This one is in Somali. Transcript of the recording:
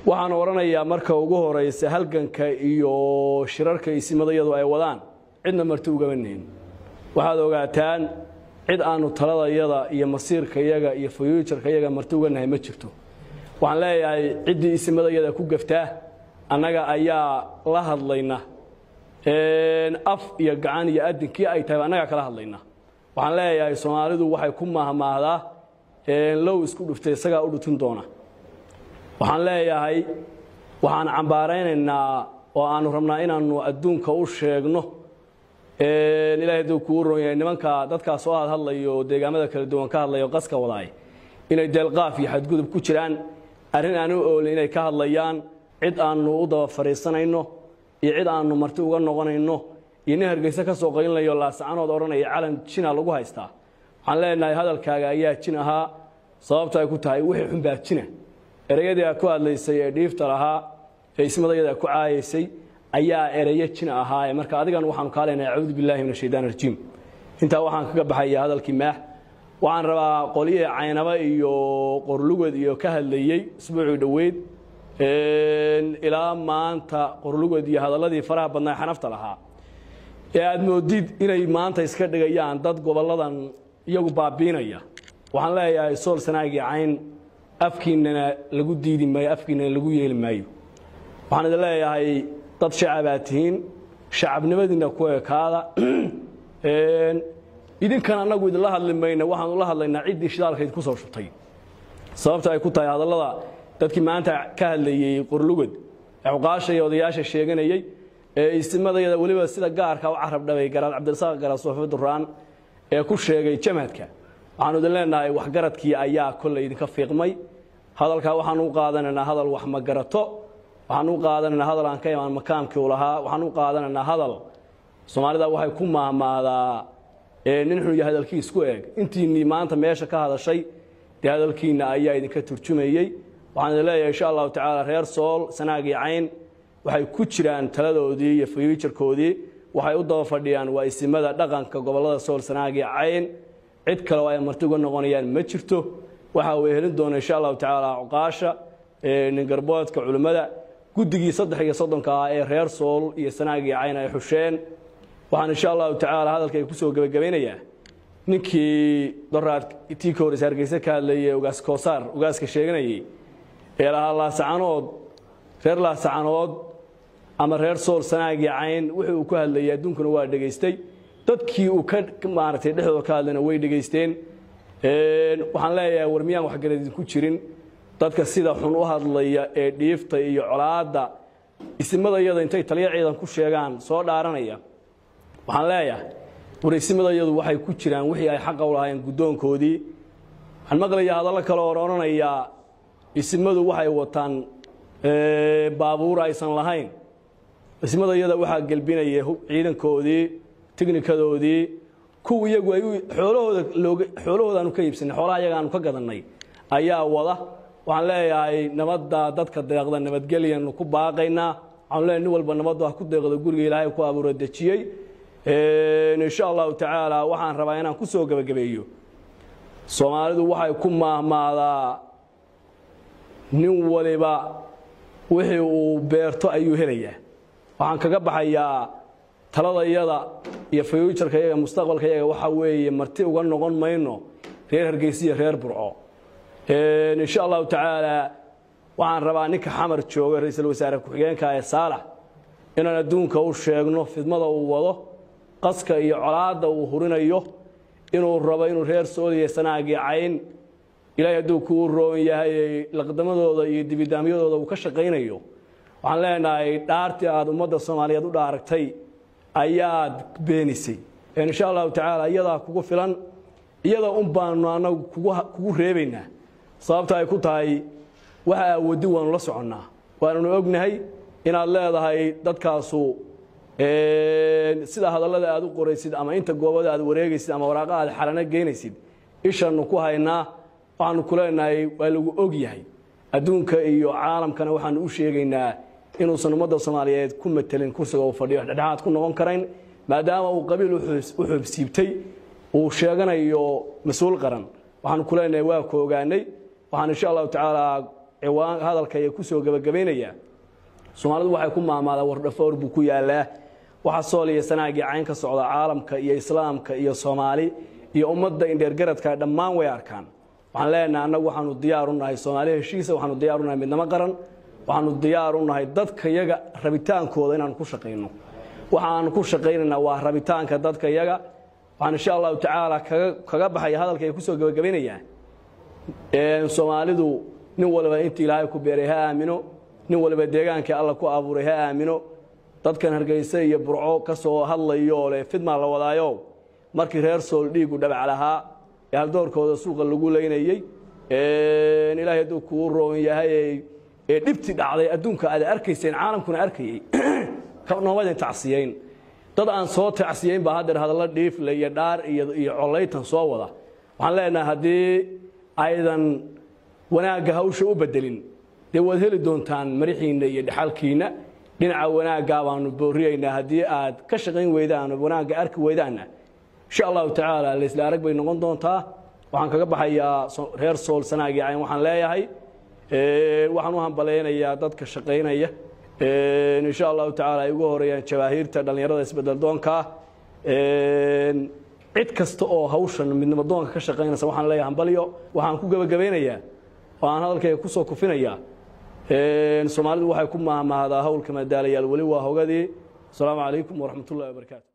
waxaan odhanayaa marka ugu horaysa halganka iyo shirarka isimadayadu ay wadaan cidna marti ugama nihin waxaad ogaataan cid aanu taladayada iyo masiirkayaga iyo fuyuujarkayaga marti uga nahay ma jirto waxaan leeyahay ciddii isimadayada ku gaftaa annaga ayaa la hadlayna af iyo gacan iyo adinkii ay tahay annagaa kala hadlayna waxaan leeyahay soomaalidu waxay ku mahmaahdaa low isku dhuftay isagaa u dhutin doona waxaan leeyahay waxaan cambaaraynaynaa oo aanu rabnaa inaanu adduunka u sheegno ilahay hadduu kuu ron yahay nimanka dadkaa soo hadhadlayo oo deegaamada kala duwan ka hadlayo qaska wadaay inay deelqaaf iyo xadgudub ku jiraan arrin aanu oolin inay ka hadlayaan cid aanu u daba fadhiisanayno iyo cid aanu marti uga noqonayno iyo nin hargeyse ka soo qaylinayo laasacanood odhanaya calan jina lagu haystaa waxaan leenahay hadalkaaga ayaa jin ahaa sababta ay ku tahay wixii xun baa jina ereyadii aad ku hadlaysay ee dhiifta lahaa ee ismadayada ku caayaysay ayaa ereyo jin ahaa marka adigan waxaanu kaa leenahay acuudu billahi min ashaytaan rajiim intaa waxaan kaga baxaya hadalkii maax waxaan rabaa qolyihii caynaba iyo qorlugod iyo ka hadlayey isbuucii dhoweyd ilaa maanta qorlugod iyo hadalladii faraha badnaa xanafta lahaa ee aad moodid inay maanta iska dhigayaan dad gobolladan iyagu baabiinaya waxaan leeyahay sool sanaagii cayn afkiinana lagu diidi maayo afkiinana lagu yeeli maayo waxaan idin leeyahay dad shacabaad tihiin shacabnimadiina ku ekaada idinkan annagu idinla hadli mayna waxaanu la hadlaynaa ciddii shidaalkayd ku soo shubtay sababta ay ku tahay hadallada dadkii maanta ka hadlayey qorlugod cuqaasha iyo odayaasha sheeganayey ee istimadayada weliba sida gaarka u carab dhabay garaad cabdirasaaq garaad soofe duraan ee ku sheegay jamhadka waxaanu idin leenahay waxgaradkii ayaa kolley idinka fiiqmay hadalkaa waxaanu u qaadanaynaa hadal wax ma garato waxaan u qaadanaynaa hadal aan ka imaan makaamkii u lahaa waxaan u qaadanaynaa hadal soomaalida waxay ku maahmaadaa nin xun iyo hadalkii isku eeg intiinnii maanta meesha ka hadashay dee hadalkiinna ayaa idinka turjumayey waxaan idin leeyahay insha allahu tacaala reer sool sanaagii cayn waxay ku jiraan taladoodii iyo fayuujarkoodii waxay u daba fadhiyaan waa isimada dhaqanka gobollada sool sanaagii cayn cid kale oo ay marti uga noqonayaan ma jirto waxa uu helin doona insha allahu tacaala cuqaasha ningarboodka culimmada guddigii saddex iyo soddonka ah ee reer sool iyo sanaagii cayn ay xusheen waxaan insha allahu tacaala hadalkay kusoo gebagabaynayaa ninkii doraad tii ka horeysa hargeyse ka hadlayay ugaas koosaar ugaaska sheeganayay ee lahaa laasacanood reer laasacanood ama reer sool sanaagii cayn wixii uu ku hadlayay adduunkuna waa dhegaystay dadkii uu ka maaragtay dhexdooda ka hadlayna way dhegaysteen waxaan leeyahay war miyaan waxgarad idinku jirin dadka sida xun u hadlaya ee dhiifta iyo colaadda isimadayada intay taliya ciidan ku sheegaan soo dhaaranaya waxaan leeyahay war isimadayadu waxay ku jiraan wixii ay xaqa u lahaayeen guddoonkoodii waxaan maqlayaa hadallo kale oo odhanayaa isimadu waxay wataan baabuur aysan lahayn ismadayada waxaa gelbinaya ciidankoodii tignikadoodii kuwa iyagu ay xoolahooda looga xoolahoodaanu ka iibsanay xoolaha iyaga aanu ka gadannay ayaa wada waxaan leeyahay nabadda dadka deeqda nabadgelyanu ku baaqaynaa waxaanu leeyahay nin walba nabaddu ha ku deeqdo guriga ilaahay ku abuura dejiyey insha allahu tacaala waxaan rabaa inaan ku soo gebagabeeyo soomaalidu waxay ku maahmaadaa nin waliba wixii uu beerto ayuu helayaa waxaan kaga baxayaa taladayada iyo fayuujarka yaga mustaqbalka yaga waxaa weeye marti uga noqon mayno reer hargeysa iyo reer burco insha allahu tacaala waxaan rabaa ninka xamar jooga ra-iisul wasaare ku-xigeenka ee saalax inaan adduunka u sheegno fidmada uu wado qaska iyo colaadda uu hurinayo inuu rabo inuu reer sooliya sanaagii cayn ilaahay hadduu kuu roon yahay laqdamadooda iyo dibidaamyadooda uu ka shaqaynayo waxaan leenahay dhaartii aad ummadda soomaaliyeed u dhaaragtay ayaad beenisay insha allahu tacaala iyadaa kugu filan iyada un baanu anagu kugu reebaynaa sababta ay ku tahay waxa aawadi waanu la soconnaa waananu ognahay inaad leedahay dadkaasu sida hadallada aad u qoraysid ama inta goobada aad wareegaysid ama waraaqa aad xalano geynaysid ishanu ku haynaa waxaanu ku leenahay waa lagu og yahay adduunka iyo caalamkana waxaanu u sheegaynaa inuusan ummadda soomaaliyeed ku matelin kursiga uu fadhiyo dhexdhexaad ku noqon karayn maadaama uu qabiil u xoobsiibtay uu sheeganayo mas-uul qaran waxaanu ku leenahay waa ku ogaanay waxaan insha allahu tacaala ciwaan hadalkaya ku soo gebagabaynayaa soomaalidu waxay ku maamaadaa wardhafoor buu ku yaalaa waxa sool iyo sanaagii cayn ka socda caalamka iyo islaamka iyo soomaali iyo ummadda indheergaradka dhammaan way arkaan waxaan leenahay annagu waxaanu diyaar u nahay soomaali heshiisa waxaanu diyaar u nahay midnimo qaran waxaanu diyaar u nahay dadka yaga rabitaankooda inaanu ku shaqayno waxaanu ku shaqaynaynaa waa rabitaanka dadka yaga waxaan insha allahu tacaala kaga baxaya hadalka ay ku soo gebagabaynayaa soomaalidu nin waliba intii ilaahay ku beeray ha aamino nin waliba deegaankii alla ku abuuray ha aamino dadkan hargeysa iyo burco ka soo hadlayo leh fidmaa la wadaayo markii reer sool dhiigu dhabac lahaa ee haldoorkooda suuqa lagu leynayey ilaahay hadduu kuu roon yahay ee dhibti dhacday adduunka aad arkayseen caalamkuna arkayey noomadin tacsiyeyn dad aan soo tacsiyeyn baa haddeer hadallo dhiifle iyo dhaar iyo collaytan soo wada waxaan leenahay haddii aydan wanaagga hawsha u bedelin dee waad heli doontaan marixiinna iyo dhexalkiinna dhinaca wanaaggaa baanu booriyaynaa haddii aad ka shaqayn weydaan oo wanaagga arki weydaanna insha allahu tacaala laysla arag bay noqon doontaa waxaan kaga baxayaa reer sool sanaagii cayn waxaan leeyahay waxaan u hambalaynayaa dadka shaqaynaya insha allahu tacaala ay ugu horeeyaan jawaahiirta dhallinyarada isbedel doonkaa cid kasta oo hawshan midnimo doonka ka shaqaynaysa waxaan leeyahay hambalyo waxaan ku gebagabaynayaa oo aan hadalkayga ku soo kufinayaa soomaalidu waxay ku maahmaahdaa howlka madaalayaal weli waa hogadii asalaamu calaykum waraxmat ullahi wabarakaatu